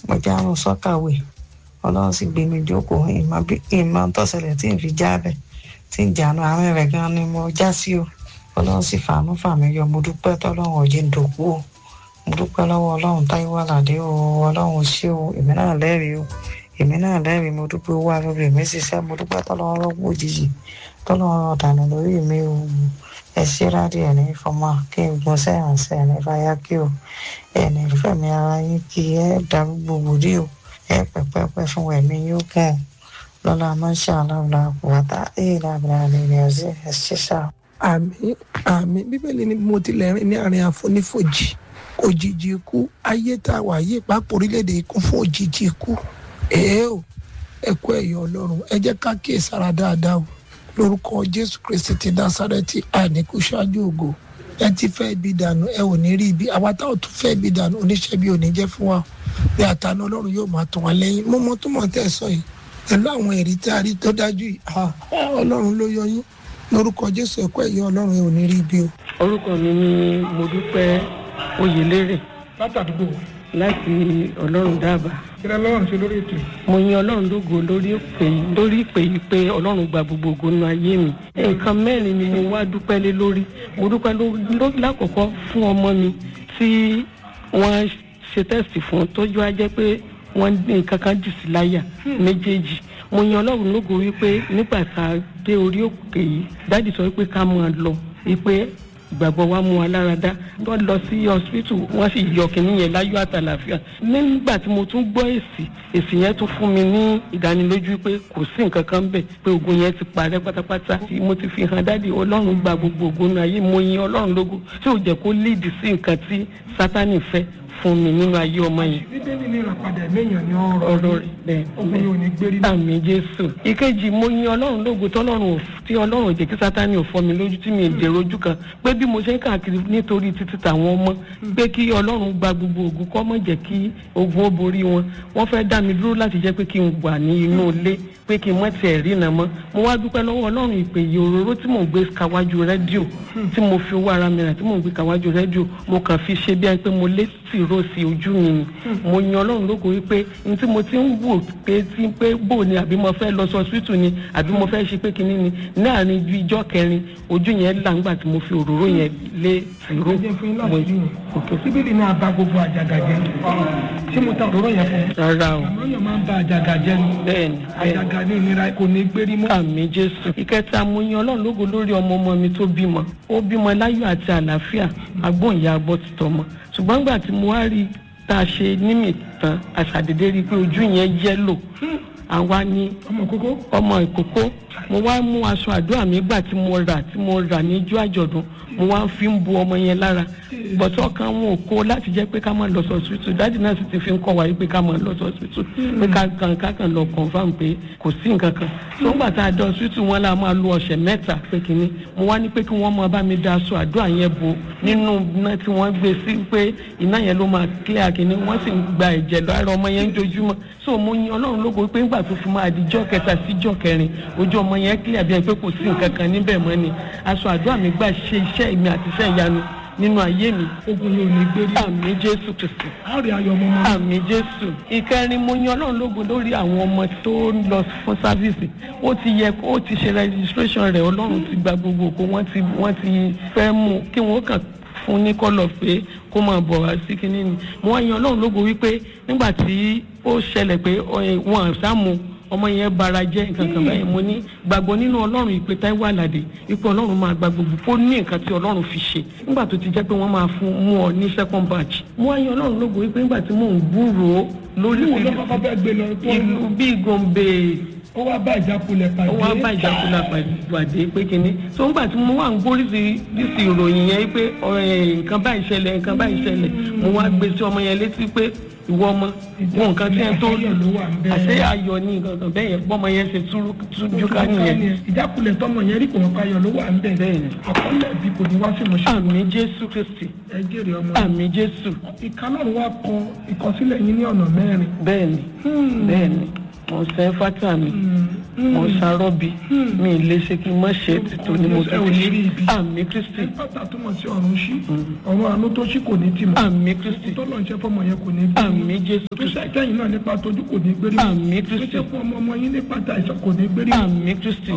mo járun sọ́kàwé ọlọ́run sì gbé mi jókòó ìmọ̀ bí ìmọ̀ tọ́sẹ̀lẹ̀ tí n fi jábẹ̀ tí n jànú àárín rẹ̀ gan ni mo já sí o ọlọ́run sì fàánú fàmí yọ mo dúpẹ́ tọ́lọ́run òjì ń dòkú o mo dúpẹ́ lọ́wọ́ ọlọ́run táíwò àlàdé o ọlọ́run ṣé o èmi náà lẹ́rìí o èmi náà lẹ́rìí mo dúpẹ́ owó àlórí mi ṣiṣẹ́ mo dúpẹ́ tọ́lọ́run rọ́pò òjijì tọ́lọ́run ọ̀dànù lórí mi o ẹ ṣe rádìí ẹ̀ ní fọmọ kí n gun sẹ́yìn sẹ́yìn ní fàyà kí o ẹ̀ ní fẹ̀mí ara yín kí ẹ darúgbò wòlíì o ẹ pẹpẹpẹ fún ẹmí yóò kàn lọlá mọṣá aláwòlá wàtá èèlà abúlé ní ọsẹ ẹ ṣe sá. àmì àmì bíbélì ni mo tilẹ̀ rìn ní àárín àfonífojì òjijì ikú ayé tá a wà yí pápá orílẹ̀-èdè ikú fún òjijì ikú èé o ẹ kú ẹ̀yọ́ ọlọ́run ẹ jẹ́ ká kíyè sára dáadáa o lórúkọ jésù kristi ti násárẹ́tì àníkú ṣáájú ògo ẹ ti fẹ́ ibi dànù ẹ ò ní rí ibi àwa táwọn tún fẹ́ ibi dànù oníṣẹ́ bí ò ní jẹ́ fún wa bí àtàná ọlọ́run yóò máa tàn wá lẹ́yìn mo mọ tó mọ̀ tẹ́ ẹ sọ yìí pẹ̀lú àwọn èrì tí a rí tó dájú yìí ọlọ́run ló yọ yín lórúkọ jésù ẹ̀kọ́ ẹ̀yọ́ ọlọ́run ẹ ò ní rí ibi o. orúkọ mi ni modúpẹ́ oyèlérè látàdúgbò láti ọlọ́run dábàá kíra lọ́run ṣe lórí ètò mo yin ọlọ́run lógo lórí ìpè lórí ìpè yìí pé ọlọ́run gba gbogbo ògo nínú ayé mi nǹkan mẹ́rin ni mo wá dúpẹ́ lé lórí mo dúpẹ́ lórí lákọ̀ọ́kọ́ fún ọmọ mi tí wọ́n ṣe tẹ́sítì fún tójú á jẹ́ pé wọ́n ní nǹkan kan jù sí láyà méjèèjì mo yan ọlọ́run lógo wípé nígbà tá a dé orí òkè yìí dáàdì sọ wípé ká máa lọ wípé ìgbàgbọ́ wa mú wa lára dá wọ́n lọ sí hospital wọ́n sì yọ kínní yẹn láyọ̀ àtàlàfíà nígbà tí mo tún gbọ́ èsì èsì yẹn tún fún mi ní ìdánilójú pé kò sí nǹkan kan bẹ̀ pé ogun yẹn ti parẹ́ pátápátá mo ti fi hàn dáàdi ọlọ́run gba gbogbo ogun náà ayé mo yin ọlọ́run lógo tí ò jẹ́ kó líìdì sí nǹkan tí sátánì fẹ́ fún mi nínú ayé ọmọ yẹn. bíbélì ní ìràpadà méèyàn ní ọ̀rọ̀ ọ̀rọ̀ rẹ̀ ogun yóò ní gbérí náà. àmì jésù. ìkejì mo yin ọlọ́run lógo tọ́lọ́run ò tí ọlọ́run jẹ́ kí sátani ò fọ́ mi lójú tí mi dèrò ojú kan pé bí mo ṣe ń káàkiri nítorí títí tàwọn ọmọ pé kí ọlọ́run gba gbogbo ogun kọ́ mọ̀ jẹ́ kí ogun ó borí wọn wọ́n fẹ́ dá mi dúró láti jẹ́ pé kí n wà ní inú ilé pé kí n mọ̀ tiẹ̀ rí iná mọ́ mo wá dúpẹ́ lọ́wọ́ ọlọ́run ìpè yìí òróró tí mò ń gbé kàwájú rédíò tí mo fi owó ara mi rà tí mò ń gbé kàwájú rédíò mo kàn fi ṣe bí ẹni pé mo lé tìró sí ojú mi ni mo yan ọlọ́run lógo wípé n tí mo ti ń wò pé tí pé bò ni àbí mo fẹ́ lọ sọ síìtù ni àbí mo fẹ́ ṣe pé kinní ni láàrin ju ijọ́ kẹrin ojú yẹn là ńgbà tí mo fi òróró yẹn lé tìró ẹjẹ fún yín láti rí yẹn òkè síbìlì náà bá gbogbo àjàgà jẹ ṣé mo ta òróró yẹn fún un. rárá o àmọ́ yẹn máa ń ba àjàgà jẹ ni bẹ́ẹ̀ni bẹ́ẹ̀ni àjàgà ní ìnira kò ní gbérí mọ́. àmì jésù ìkẹta mo yan ọlọ́run lógo lórí ọmọ ọmọ mi tó bímọ ó bímọ láyọ̀ àti àlàáfíà agbóhùnyá agbọ́ ti tọmọ ṣùgbọ́n nígbà tí mo wá rí tá a ṣe nímì tán àṣàdédé rí i pé ojú yẹn yẹ́lò àwa ní ọmọ kókó ọmọ ìkókó mo wá mú aṣọ àdúrà mi gbà tí mo rà tí mo rà níjọ́ àjọ̀dún mo wá fi ń bu ọmọ yẹn lára bọ̀tọ̀ kan wọn ò kó láti jẹ́ pé ká máa lọ sọ́sibítù dáàdì náà sì ti fi ń kọ́ wa pé ká máa lọ sọ́sibítù pé ká kan ká kan lọ confam pé kò sí nǹkan kan tó ń gbà tá a dọ̀ sọ́sibítù wọn la máa lo ọ̀sẹ̀ mẹ́ta pé kínní mo wá ní pé kí wọ́n máa bá mi da aṣọ àdúrà yẹn bo nínú iná tí wọ́n gbé sí pé iná yẹn ló máa clear kínní wọ́n sì ń gba ẹ̀jẹ̀ lọ ara ọmọ yẹn ń jojúmọ́ so mo yin ọlọ́run lógo pé ńgbà tó fi máa di jọ́ kẹta sí jọ́ kẹrin ojú ọmọ yẹn clear bí ẹ pé kò sí nǹkan kan níbẹ̀ mọ́ ni aṣọ àdúrà mi gbà ṣe iṣẹ́ mi àti iṣẹ́ ìyanu nínú ayé mi ogun yóò ní gbérí. àmì jésù kristu àárẹ̀ ayọ̀ ọmọ ọmọ àmì jésù ìkẹrin mo yan ọlọ́run lógo lórí àwọn ọmọ tó ń lọ fún sáfíìsì ó ti yẹ ó ti ṣe registration rẹ̀ ọlọ́run ti gba gbogbo òkú wọ́n ti wọ́n ti fẹ́ mú kí wọ́n kàn fún ní kọ́lọ̀ pé kó máa bọ̀ wá sí kínní ni mo wá yan ọlọ́run lógo wípé nígbà tí ó ṣẹlẹ̀ pé wọn àṣà mu ọmọ yẹn bara jẹ́ nǹkan kan báyìí mo ní gbàgbọ́ nínú ọlọ́run ìpè Táíwò Àlàdé wípé ọlọ́run máa gba gbogbo kó ní nǹkan tí ọlọ́run fi ṣe nígbà tó ti jẹ́ pé wọ́n máa fún mú ọ ní second batch mo wá yan ọlọ́run lógo wípé nígbà tí mò ń gbúròó lórí ìwọ ló kọ́kọ́ bẹ́ẹ̀ gbé lọ tó ìlú bíi Gombe ó wá bá ìjákulẹ̀ pàdé. ó wá bá ìjákulẹ̀ pàdé pé kínní tó ń gbà tí mo wà ń gbórí sí sí ìròyìn yẹn pé nǹkan báyìí ṣẹlẹ̀ nǹkan báyìí ṣẹlẹ̀ mo wá gbé sí ọmọ yẹn létí pé ìwọ ọmọ wo nǹkan tí ẹ tó lù àṣẹ ayọ̀ ní nǹkan bẹ́ẹ̀ yẹn bọ́mọ yẹn ṣe tújú ká nìyẹn. ìjákulẹ̀ tọmọ yẹn rí kò wọ́n káyọ̀ ló wà ń bẹ̀. bẹ́ẹ̀ni àkọọ́lẹ̀ bí kò ní wá sí ìmọ̀ṣẹ́. àmì jésù kristi ẹ jèrè ọmọ àmì jésù ìkànnì wa kọ ìkọsílẹ̀ yín ní ọ̀nà mẹ́rin. bẹ́ẹ̀ni bẹ́ẹ̀ni mo ń sẹ́ fátà mi mo ń sarọ́bi mi ì lè ṣe kí n má ṣe é títò ní mo ẹ ò ní rí ibi. àmì kristi pátá túmọ̀ sí ọ̀run ṣí ọ̀run àánú tó ṣí kò ní tì mọ́ àmì kristi tó lọ́n ṣe fọmọ yẹn kò ní gbé àmì jésù tó kristi ṣe kẹ́yìn náà nípa tójú kò ní gbérí àmì tó kristi ṣe fún ọmọ ọmọ yín nípa tàìsàn kò ní gbérí àmì kristi